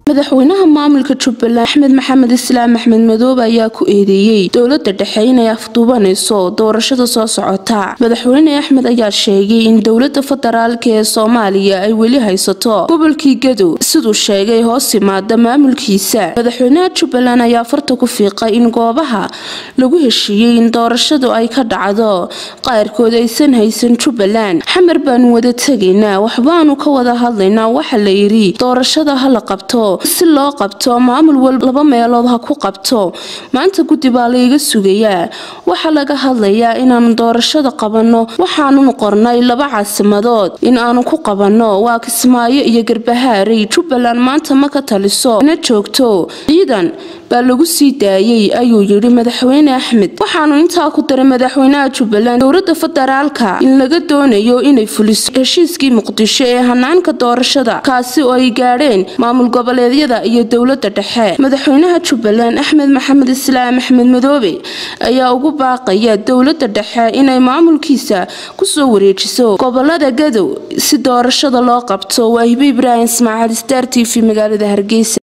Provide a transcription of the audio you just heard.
madaxweynaha maamulka jubbaland axmed maxamed islaam axmed madoobe ayaa ku eedeeyey dowlada dhexe inay afduubanayso doorashada soo socota madaxweyne axmed ayaa sheegay in dowlada federaalk ee soomaaliya ay weli haysato gobolkii gadow siduu sheegay hoos yimaada maamulkiisa madaxweynaha jubbaland ayaa farta ku fiiqay in goobaha lagu heshiiyey in doorashadu ay ka dhacdo qaarkood aysan haysan jubbaland xamar baanu wada tegaynaa waxbaanu ka wada hadlaynaa waxa la yidhi doorashada hala qabto si loo qabto maamul wal laba meelood ha ku qabto maanta guddi baa layga sugayaa waxaa laga hadlayaa inaanu doorashada qabanno waxaanunu qornay laba caasimadood in aanu ku qabanno waa kismaayo iyo garbahaarey jubbaland maanta ma ka taliso na joogto ciidan baa lagu sii daayey ayuu yidhi madaxweyne axmed waxaanu intaa ku daray madaxweynaha jubbaland dowlada federaalka in laga doonayo inay fuliso heshiiskii muqdisho ee hanaanka doorashada kaasi oo ay gaadheen maamul goboleedyada iyo dowlada dhexe madaxweynaha jubbaland axmed maxamed islaam axmed madoobe ayaa ugu baaqaya dowlada dhexe inay maamulkiisa kusoo wareejiso gobolada gadow si doorashada loo qabto waa hibe ibraahim ismaaciil star t v magaalada hargeysa